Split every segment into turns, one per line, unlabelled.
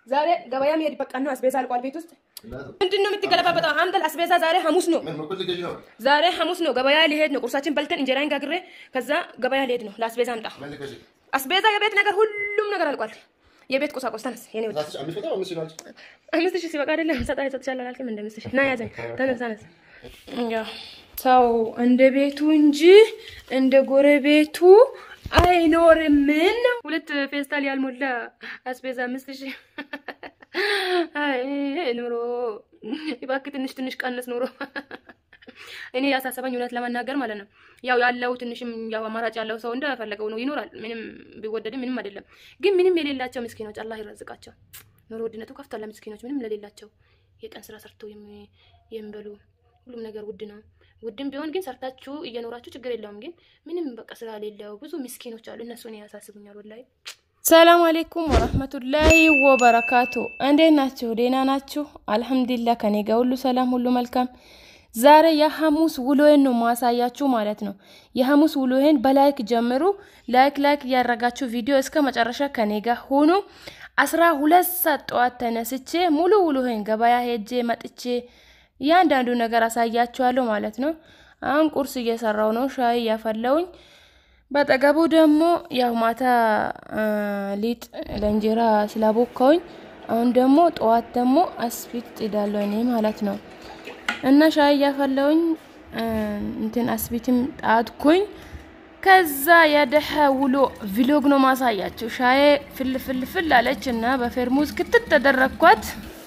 ዛሬ ገበያ መሄድ በቃ ነው። አስቤዛ አልቋል ቤት ውስጥ ምንድን ነው የምትገለባበጠው? አምጠል አስቤዛ ዛሬ ሐሙስ ነው። ዛሬ ሐሙስ ነው። ገበያ ሊሄድ ነው። ቁርሳችን በልተን እንጀራን ጋግሬ ከዛ ገበያ ሊሄድ ነው። ለአስቤዛ አምጣ አስቤዛ፣ የቤት ነገር ሁሉም ነገር አልቋል። የቤት ቁሳቁስ ተነስ። የኔ ወደ አምስት ሺህ ሲበቃ አይደለም ሰጣ ይሰጥሻል አላልክም? እንደ አምስት ሺህ ና ያዘኝ። ተነስ ተነስ። ያው ሰው እንደ ቤቱ እንጂ እንደ ጎረቤቱ አይኖርም። ነው ሁለት ፌስታል ያልሞላ አስቤዛ አምስት ሺህ አይ ኑሮ እባክህ ትንሽ ትንሽ ቀንስ ኑሮ። እኔ ያሳሰበኝ እውነት ለመናገር ማለት ነው ያው ያለው ትንሽም ያው አማራጭ ያለው ሰው እንደፈለገው ነው ይኖራል። ምንም ቢወደድም ምንም አይደለም። ግን ምንም የሌላቸው ምስኪኖች አላህ ይረዝቃቸው። ኑሮ ውድነቱ ከፍቷል። ለምስኪኖች ምንም ለሌላቸው የቀን ስራ ሰርተው የሚበሉ ሁሉም ነገር ውድ ነው። ውድም ቢሆን ግን ሰርታችሁ እየኖራችሁ ችግር የለውም። ግን ምንም በቃ ስራ ሌለው ብዙ ምስኪኖች አሉ። እነሱን ያሳስቡኛል ወላሂ። ሰላም አሌይኩም ወረህመቱላሂ ወበረካቱ። እንዴት ናችሁ? ደህና ናችሁ? አልሐምዱሊላህ ከኔ ጋር ሁሉ ሰላም፣ ሁሉ መልካም። ዛሬ የሐሙስ ውሎዬን ነው ማሳያችሁ ማለት ነው። የሐሙስ ውሎዬን በላይክ ጀምሩ። ላይክ ላይክ እያደረጋችሁ ቪዲዮ እስከ መጨረሻ ከኔ ጋር ሆኑ። አስራ ሁለት ሰዓት ጠዋት ተነስቼ ሙሉ ውሎዬን ገበያ ሄጄ መጥቼ እያንዳንዱ ነገር አሳያችኋለሁ ማለት ነው። አሁን ቁርስ እየሰራው ነው፣ ሻይ እያፈለውኝ በጠገቡ ደግሞ ያው ማታ ሊጥ ለእንጀራ ስላቦካውኝ አሁን ደግሞ ጠዋት ደግሞ አስፊት ጥዳለሁ እኔ ማለት ነው። እና ሻይ እያፈለውኝ እንትን አስፊትም ጣትኩኝ። ከዛ የደሀ ውሎ ቪሎግ ነው ማሳያችሁ። ሻዬ ፍል ፍል ፍል አለች እና በፌርሙዝ ክትት ተደረግኳት።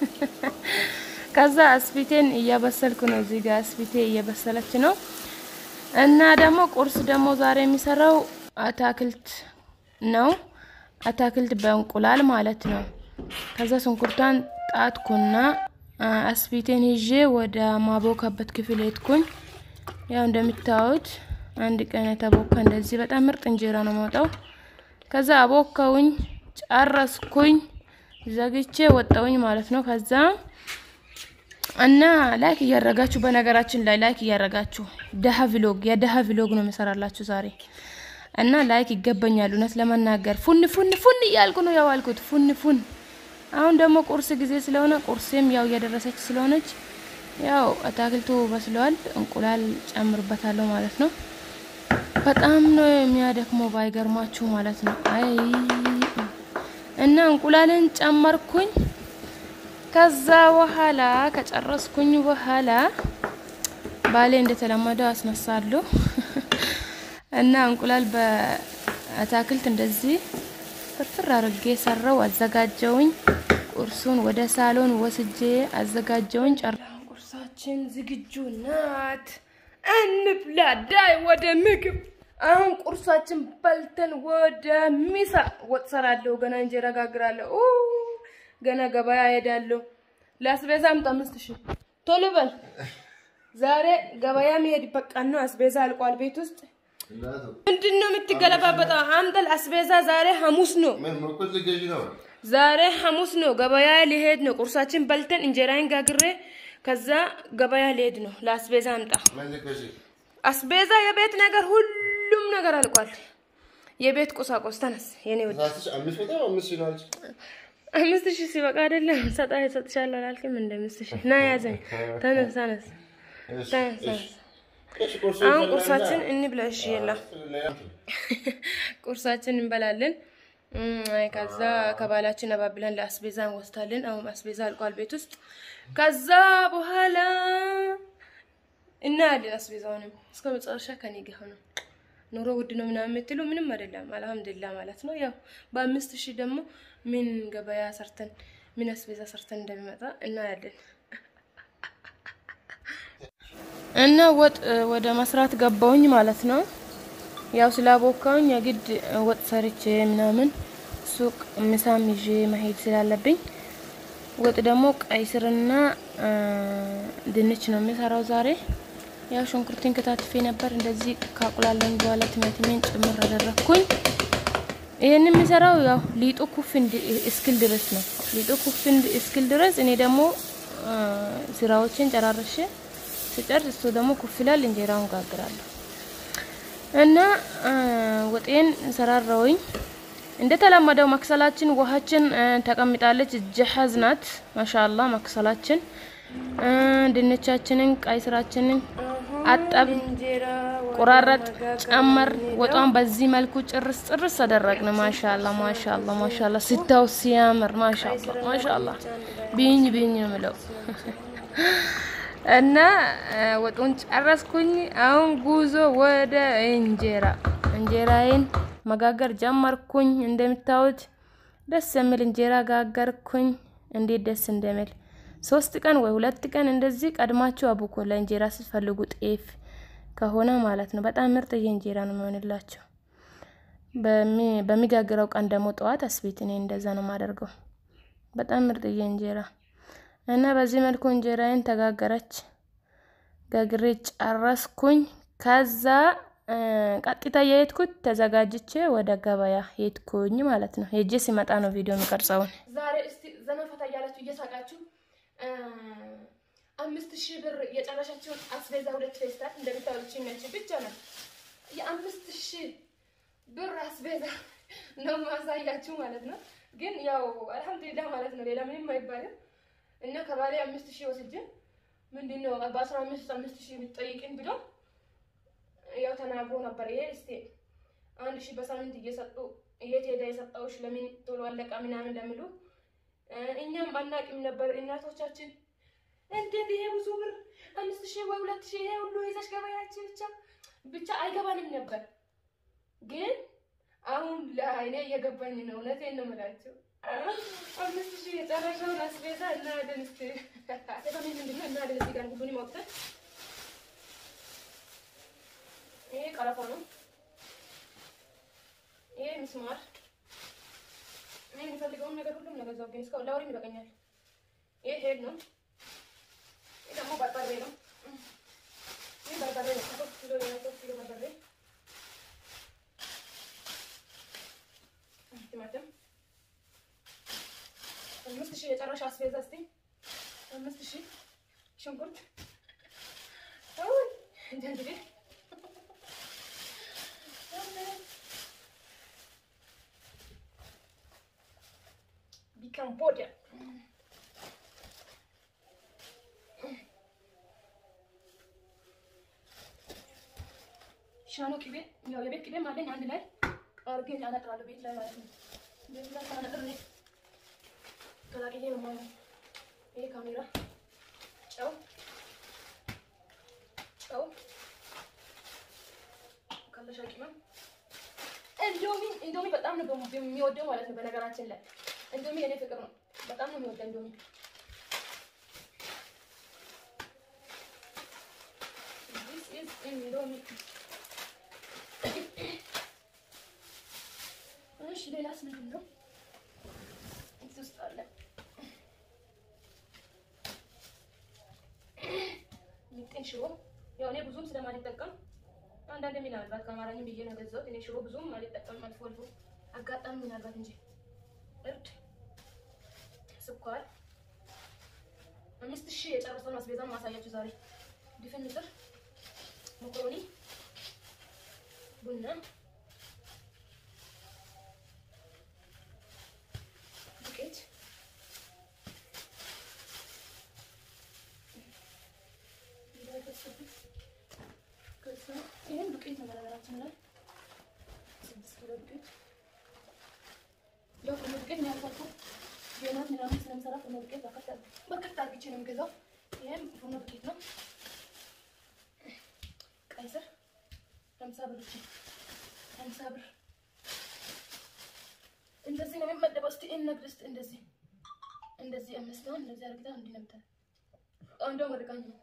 ከዛ አስፊቴን እያበሰልኩ ነው። እዚህ ጋር አስፊቴ እየበሰለች ነው። እና ደግሞ ቁርስ ደግሞ ዛሬ የሚሰራው አታክልት ነው። አታክልት በእንቁላል ማለት ነው። ከዛ ሽንኩርቷን ጣትኩና አስፊቴን ይዤ ወደ ማቦካበት ክፍል ሄድኩኝ። ያው እንደምታዩት አንድ ቀን የተቦካ እንደዚህ በጣም ምርጥ እንጀራ ነው መውጣው። ከዛ አቦካውኝ ጨረስኩኝ፣ ዘግቼ ወጣውኝ ማለት ነው። ከዛ እና ላይክ እያረጋችሁ በነገራችን ላይ ላይክ እያረጋችሁ ደሀ ቪሎግ የደሀ ቪሎግ ነው የምሰራላችሁ ዛሬ እና ላይክ ይገባኛል። እውነት ለመናገር ፉን ፉን ፉን እያልኩ ነው ያዋልኩት ፉን ፉን። አሁን ደግሞ ቁርስ ጊዜ ስለሆነ ቁርሴም ያው እየደረሰች ስለሆነች ያው አታክልቱ በስለዋል። እንቁላል ጨምርበታለሁ ማለት ነው። በጣም ነው የሚያደክመው ባይገርማችሁ ማለት ነው። አይ እና እንቁላልን ጨመርኩኝ። ከዛ በኋላ ከጨረስኩኝ በኋላ ባሌ እንደተለመደው አስነሳለሁ እና እንቁላል በአታክልት እንደዚህ ፍርፍር አድርጌ ሰራው አዘጋጀውኝ። ቁርሱን ወደ ሳሎን ወስጄ አዘጋጀውኝ። ጨር ቁርሳችን ዝግጁ ናት። እንብላ ዳይ ወደ ምግብ። አሁን ቁርሳችን በልተን ወደ ሚሳ ወጥ ሰራለሁ። ገና እንጀራ ጋግራለሁ። ገና ገበያ ሄዳለሁ። ለአስቤዛ አምጣ አምስት ሺህ ቶሎ በል። ዛሬ ገበያ መሄድ በቃ ነው። አስቤዛ አልቋል ቤት ውስጥ። ምንድን ነው የምትገለባበጠው? አምጠል አስቤዛ ዛሬ ሐሙስ ነው። ዛሬ ሐሙስ ነው። ገበያ ሊሄድ ነው። ቁርሳችን በልተን እንጀራን ጋግሬ ከዛ ገበያ ሊሄድ ነው። ለአስቤዛ አምጣ አስቤዛ፣ የቤት ነገር ሁሉም ነገር አልቋል። የቤት ቁሳቁስ ተነስ የኔ ወደ አምስት ሺህ ሲበቃ አይደለም ሰጣ ይሰጥሻል አላልክም? እንደ አምስት ሺህ ና ያዘኝ። ተነስ ተነስ ተነስ። አሁን ቁርሳችን እንብላ። እሺ የላ ቁርሳችን እንበላለን። ከዛ ከባላችን አባብለን ለአስቤዛ እንወስዳለን። አሁን አስቤዛ አልቋል ቤት ውስጥ። ከዛ በኋላ እናያለን። አስቤዛውንም እስከ መጨረሻ ከኔ ጋር ሆነ። ኑሮ ውድ ነው ምናምን የምትሉ ምንም አይደለም፣ አልሐምዱሊላህ ማለት ነው። ያው በአምስት ሺህ ደግሞ ምን ገበያ ሰርተን ምን አስቤዛ ሰርተን እንደሚመጣ እናያለን። እና ወጥ ወደ መስራት ገባውኝ ማለት ነው። ያው ስላቦካውኝ የግድ ወጥ ሰርቼ ምናምን ሱቅ ምሳም ይዤ መሄድ ስላለብኝ ወጥ ደግሞ ቀይ ስርና ድንች ነው የምሰራው ዛሬ። ያው ሽንኩርቴን ከታትፌ ነበር እንደዚህ ካቁላለኝ በኋላ ቲማቲሜን ጭምር አደረግኩኝ። ይህን የሚሰራው ያው ሊጡ ኩፍ እስክል ድረስ ነው። ሊጡ ኩፍ እስክል ድረስ እኔ ደግሞ ስራዎችን ጨራርሼ ስጨርስ እሱ ደግሞ ኩፍ ይላል፣ እንጀራውን ጋግራለሁ እና ወጤን ሰራራውኝ። እንደተለመደው መክሰላችን ውሃችን ተቀምጣለች። ጀሀዝ ናት። ማሻአላ መክሰላችን ድንቻችንን፣ ቀይ ስራችንን አጠብ፣ ቆራረጥ፣ ጨመር። ወጧን በዚህ መልኩ ጭርስ ጭርስ አደረግን። ማሻአላ ማሻአላ ማሻአላ ስታው ሲያምር ማሻአላ ማሻአላ ቢኝ ቢኝ ነው የምለው እና ወጡን ጨረስኩኝ። አሁን ጉዞ ወደ እንጀራ እንጀራዬን መጋገር ጀመርኩኝ። እንደምታዩት ደስ የሚል እንጀራ ጋገርኩኝ። እንዴት ደስ እንደሚል ሶስት ቀን ወይ ሁለት ቀን እንደዚህ ቀድማችሁ አቡኮ ለእንጀራ ስትፈልጉ ጤፍ ከሆነ ማለት ነው። በጣም ምርጥዬ እንጀራ ነው የሚሆንላቸው። በሚጋግረው ቀን ደግሞ ጠዋት አስቤት እኔ እንደዛ ነው የማደርገው። በጣም ምርጥዬ እንጀራ እና በዚህ መልኩ እንጀራዬን ተጋገረች። ጋግሬ ጨረስኩኝ። ከዛ ቀጥታ የሄድኩት ተዘጋጅቼ ወደ ገበያ ሄድኩኝ ማለት ነው። ሄጄ ሲመጣ ነው ቪዲዮ የሚቀርጸውን። ዛሬ እስቲ ዘና ፈታ እያላችሁ እየሳቃችሁ አምስት ሺህ ብር የጨረሻችሁን አስቤዛ ሁለት ፌስታል እንደምታወች ነች ብቻ ነው የአምስት ሺህ ብር አስቤዛ ነው ማሳያችሁ ማለት ነው። ግን ያው አልሐምዱሊላህ ማለት ነው። ሌላ ምንም አይባልም። እና ከባሌ አምስት ሺህ ወስጄ ምንድን ነው በአስራ አምስት አምስት ሺህ ብትጠይቅኝ ብሎ ያው ተናግሮ ነበር። ይሄ እስቲ አንድ ሺህ በሳምንት እየሰጡ የት ሄዳ የሰጠውሽ ለምን ቶሎ አለቃ ምናምን እንደሚሉ እኛም አናቅም ነበር። እናቶቻችን እንዴት ይሄ ብዙ ብር አምስት ሺህ ወይ ሁለት ሺህ ይሄ ሁሉ ይዘሽ ገበያችን ብቻ ብቻ አይገባንም ነበር። ግን አሁን ለአይኔ እየገባኝ ነው። እውነቴን ነው የምላቸው አምስት ሺህ የጨረሻውን አስቤዛ እናያለን። እስኪ ተቀሚ ምንድነው እናያለን። እዚህ ጋር ሁሉን ይሞክተን ይሄ ቀረፋ ነው። ይሄ ምስማር እኔ የሚፈልገውን ነገር ሁሉም ነገር እዛው ግን እስካሁን ለወሬም ይበቃኛል። ይሄ ሄድ ነው። ይሄ ደግሞ በርበሬ ነው። ይሄ በርበሬ ነው። ሶስት ኪሎ ሶስት ኪሎ በርበሬ፣ ቲማቲም አምስት ሺህ የጨረሻ አስቤዛ እስቲ አምስት ሺህ ሽንኩርት እንግዲህ Cambodia. ሻኖ ቅቤ ያው የቤት ቅቤም አለኝ አንድ ላይ አርጌ አነጥራለሁ ቤት ላይ ማለት ነው። ቤት ላይ ሳነጥር ቀላቅዬ ነው ማለት ነው። ይሄ ካሜራ፣ ጨው ጨው፣ ከለሻ ቅመም፣ እንዶሚ እንዶሚ በጣም ነው የሚወደው ማለት ነው በነገራችን ላይ እንዶሚ የኔ ፍቅር ነው። በጣም ነው የሚወደው እንዶሚ። This is እንዶሚ። እሺ ሌላስ ምንድን ነው እዚህ ውስጥ አለ? ሚጥን ሽሮ። ያው እኔ ብዙም ስለማልጠቀም አንዳንድ ምናልባት ከአማርኛ ብዬ ነው ገዛሁት። እኔ ሽሮ ብዙም አልጠቀምም፣ አልፎ አልፎ አጋጣሚ ምናልባት እንጂ እርድ ስኳር አምስት ሺህ የጨረሰውን አስቤዛን ማሳያችሁ ዛሬ ድፍን ምስር፣ መኮሮኒ፣ ቡና፣ ዱቄት፣ ይህን ዱቄት ነው በነገራችን ላይ ስድስት ኪሎ ዱቄት ያው ፍርኖ ዱቄት ነው ያልኳችሁ። የናት ምናምን ስለምሰራ ፍርኖ ዱቄት በርከት አድርጌ ነው የምገዛው። ይህም ፍርኖ ዱቄት ነው። ቀይ ስር ሀምሳ ብር ብቻ ሀምሳ ብር እንደዚህ ነው የሚመደበው። እስኪ እንግድ እስኪ እንደዚህ እንደዚህ አምስት ነው እንደዚህ አድርግታ እንዲህ ነው የምታደርገው። እንደውም ወድቃኝ ነው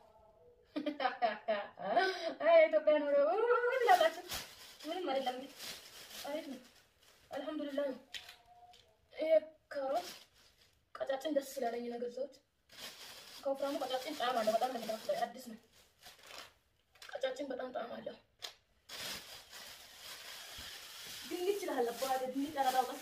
ኢትዮጵያ ኑሮ ላላችሁ ምንም አይደለም። እንግዲህ አሪፍ ነው። አልሐምዱሊላህ ነው። ይሄ ካሮት ቀጫጭን ደስ ስላለኝ ነው የገዛሁት። ከወፍራሙ ቀጫጭን ጣዕም አለው። በጣም ነው የሚጣፍጠው። አዲስ ነው። ቀጫጭን በጣም ጣዕም አለው። ድንች ይችላል አባቴ ድንች አላጣውም።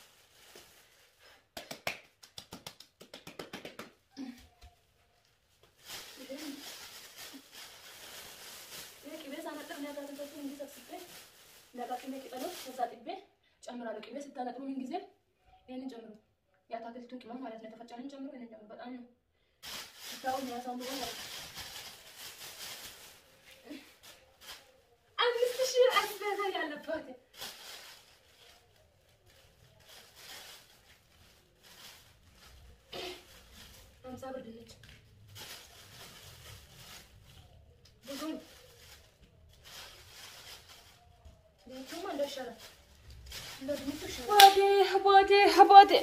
ይሄ ቅቤ ሳነጥር ነው ያጋዘንኩት እንዲህ ሰብስቤ እንዳቃቅሜ ቅጠሎች ከዛ ጥቤ ጨምራለሁ። ቅቤ ስታ ስታነጥሩ ምን ጊዜ ይህንን ጨምሩ። የአታክልቱን ቅመም ማለት ነው። የተፈጨንን ጨምሩ። ይህንን ጨምሩ። በጣም ነው ስታው የሚያሳምሩ ማለት ነው። አምስት ሺህ አስቤዛ ያለባት ሀምሳ ብር ድንች ብዙ ነው። ድንቹማ እንደው ይሻላል። እንደው ድንቹ ይሻላል። አባቴ አባቴ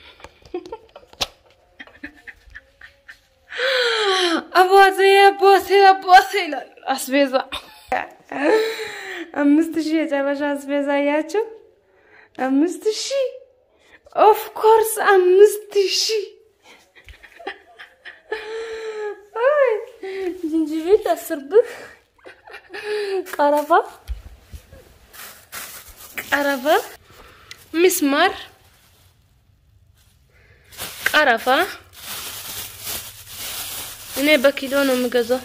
አባቴ አባቴ አባቴ ይላል አስቤዛ አምስት ሺህ የጨረሻ አስቤዛ እያችሁ አምስት ሺህ ኦፍ ኮርስ አምስት ሺህ ዝንጅብል አስር ብር ቀረፋ ቀረፋ ሚስማር ቀረፋ እኔ በኪሎ ነው የምገዛው።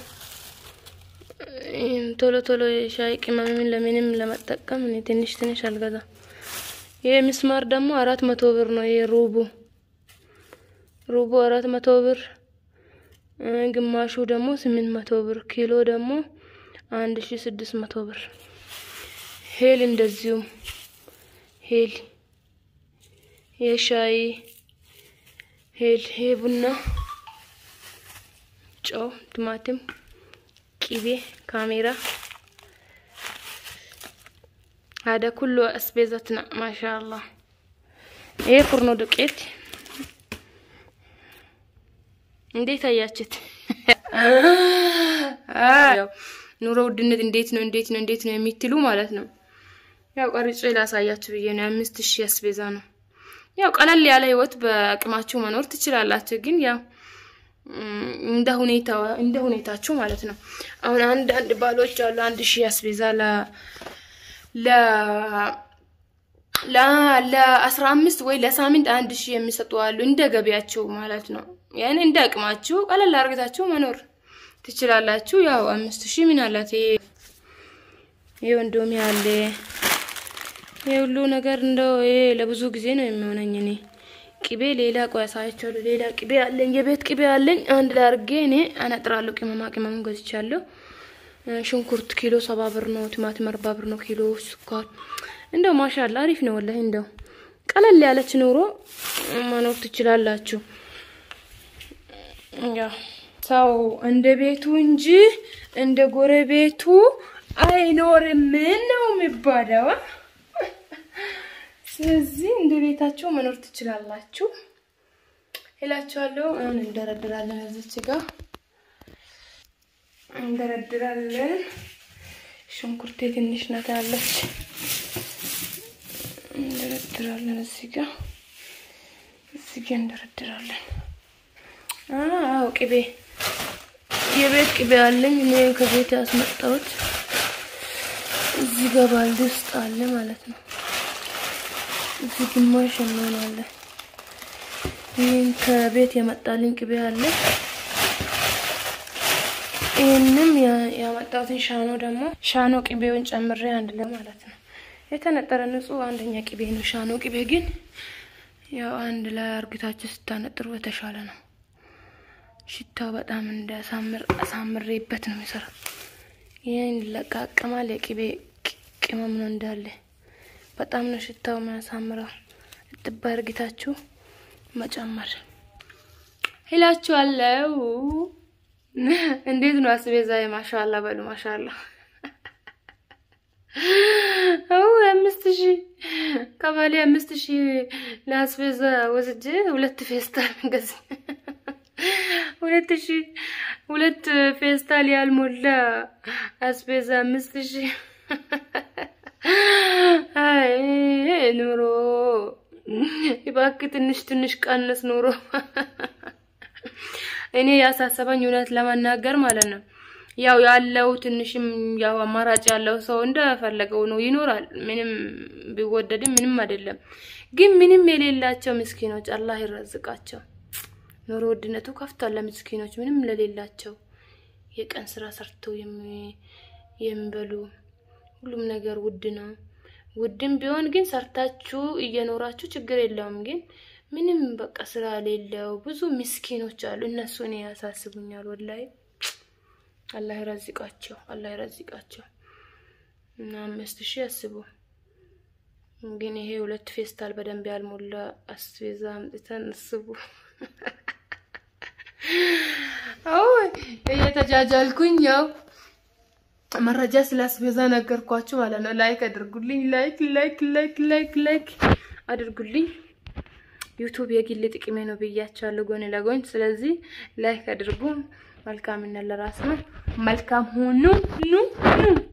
ቶሎ ቶሎ የሻይ ቅመምን ለምንም ለመጠቀም እኔ ትንሽ ትንሽ አልገዛም። ይሄ ሚስማር ደግሞ አራት መቶ ብር ነው። ይሄ ሩቡ ሩቡ አራት መቶ ብር፣ ግማሹ ደግሞ ስምንት መቶ ብር፣ ኪሎ ደግሞ አንድ ሺ ስድስት መቶ ብር። ሄል እንደዚሁም ሄል የሻይ ሄል ይሄ ቡና፣ ጨው፣ ቲማቲም ቂቤ ካሜራ هذا كله أسبيزتنا ما شاء الله ይሄ ፍርኖ ዱቄት እንዴት አያችት? ያው ኑሮ ውድነት እንዴት ነው እንዴት ነው እንዴት ነው የሚትሉ ማለት ነው። ያው ቀርጬ ላሳያችሁ ብዬ ነው። አምስት ሺህ አስቤዛ ነው። ያው ቀለል ያለ ህይወት በአቅማችሁ መኖር ትችላላችሁ፣ ግን ያው እንደ ሁኔታ እንደ ሁኔታችሁ ማለት ነው። አሁን አንድ አንድ ባሎች አሉ አንድ ሺህ አስቤዛ ለ ለ ለአስራ አምስት ወይ ለሳምንት አንድ ሺህ የሚሰጡ አሉ። እንደ ገቢያቸው ማለት ነው። ያን እንደ አቅማችሁ ቀለል አድርጋችሁ መኖር ትችላላችሁ። ያው አምስት ሺህ ምን አላት ይሄ ወንዶሚ አለ ይሄ ሁሉ ነገር እንደው ይሄ ለብዙ ጊዜ ነው የሚሆነኝ እኔ ቅቤ ሌላ ቆይ አሳያችኋለሁ። ሌላ ቅቤ አለኝ፣ የቤት ቅቤ አለኝ። አንድ ላይ አድርጌ እኔ አነጥራለሁ። ቅመማ ቅመሙን ገዝቻለሁ። ሽንኩርት ኪሎ ሰባ ብር ነው። ቲማቲም አርባ ብር ነው ኪሎ። ስኳር እንደው ማሻላ አሪፍ ነው ወላሂ። እንደው ቀለል ያለች ኑሮ መኖር ትችላላችሁ። ያው ሰው እንደ ቤቱ እንጂ እንደ ጎረቤቱ አይኖርም ነው የሚባለው። ስለዚህ እንደ ቤታችሁ መኖር ትችላላችሁ እላችኋለሁ። አሁን እንደረድራለን። እዚች ጋር እንደረድራለን። ሽንኩርቴ ትንሽ ናት ያለች እንደረድራለን። እዚህ ጋር እዚህ ጋር እንደረድራለን። አዎ ቅቤ የቤት ቅቤ አለኝ እኔ ከቤት ያስመጣሁት እዚህ ጋር ባልዲ ውስጥ አለ ማለት ነው። እዚህ ግማሽ እንሆናለን። ይህን ከቤት የመጣልኝ ቅቤ አለ። ይህንም ያመጣሁትን ሻኖ ደግሞ ሻኖ ቅቤውን ጨምሬ አንድ ላይ ማለት ነው። የተነጠረ ንጹህ አንደኛ ቅቤ ነው። ሻኖ ቅቤ ግን ያው አንድ ላይ አርግታችሁ ስታነጥሩ የተሻለ ነው። ሽታው በጣም እንዳያሳምር አሳምሬበት ነው የሚሰራው። ይህን ይለቃቀማል። የቅቤ ቅመም ነው እንዳለ በጣም ነው ሽታው የሚያሳምረው። እጥባ እርግታችሁ መጨመር ይላችኋለው። እንዴት ነው አስቤዛ? ማሻላ በሉ ማሻላ። አው አምስት ሺህ ቀበሌ አምስት ሺህ ለአስቤዛ ወስጄ ሁለት ፌስታል ገዝ ሁለት ሺህ ሁለት ፌስታል ያልሞላ አስቤዛ አምስት ሺህ አይ ኑሮ እባክህ ትንሽ ትንሽ ቀንስ ኑሮ። እኔ ያሳሰበኝ እውነት ለመናገር ማለት ነው ያው ያለው ትንሽም ያው አማራጭ ያለው ሰው እንደፈለገው ነው ይኖራል። ምንም ቢወደድም ምንም አይደለም። ግን ምንም የሌላቸው ምስኪኖች አላህ ይረዝቃቸው። ኑሮ ውድነቱ ከፍቷል ለምስኪኖች ምንም ለሌላቸው የቀን ስራ ሰርተው የሚበሉ ሁሉም ነገር ውድ ነው። ውድም ቢሆን ግን ሰርታችሁ እየኖራችሁ ችግር የለውም። ግን ምንም በቃ ስራ ሌለው ብዙ ምስኪኖች አሉ። እነሱን ያሳስቡኛል። ወላይ አላህ ይረዝቃቸው፣ አላህ ይረዝቃቸው። እና አምስት ሺህ ያስቡ። ግን ይሄ ሁለት ፌስታል በደንብ ያልሞላ አስቤዛ አምጥተን እስቡ። አይ እየተጃጃልኩኝ ያው መረጃ ስለ አስቤዛ ነገርኳችሁ ማለት ነው። ላይክ አድርጉልኝ። ላይክ ላይክ ላይክ ላይክ ላይክ አድርጉልኝ። ዩቱብ የግል ጥቅሜ ነው ብያቸዋለሁ ጎን ለጎን። ስለዚህ ላይክ አድርጉ። መልካምነት ለራስ ነው። መልካም ሁኑ ኑ ኑ